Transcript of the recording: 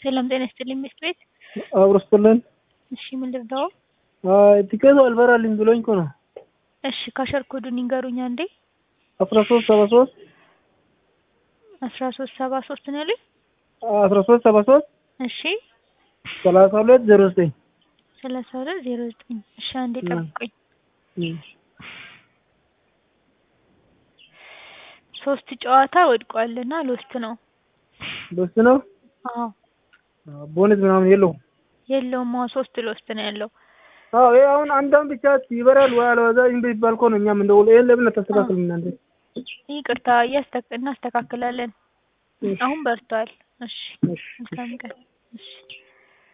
ሰላም ጤና ይስጥልኝ ሚስት ቤት። አብሮ ስትልን እሺ ምን ልርዳው? ቲኬቱ አልበራልኝ ብሎኝ እኮ ነው። እሺ ካሸር ኮዱን ይንገሩኝ አንዴ። አስራ ሶስት ሰባ ሶስት አስራ ሶስት ሰባ ሶስት ነው ያሉኝ። አስራ ሶስት ሰባ ሶስት እሺ ሰላሳ ሁለት ዜሮ ዘጠኝ ሰላሳ ሁለት ዜሮ ዘጠኝ እሺ አንዴ ጠብቁኝ። ሶስት ጨዋታ ወድቋልና ሎስት ነው። ሎስት ነው። አዎ ቦነስ ምናምን የለውም። የለውም። አዎ ሶስት ሎስት ነው ያለው። አዎ ይሄ አሁን አንዳንድ ብቻ ይበራል ወይ አለበዛ ይምብ ይባል እኮ ነው። እኛም እንደውል ይሄን ለምን አታስተካክሉም እናንተ? ይቅርታ እያስተካ እናስተካክላለን። አሁን በርቷል። እሺ እሺ መልካም ቀን። እሺ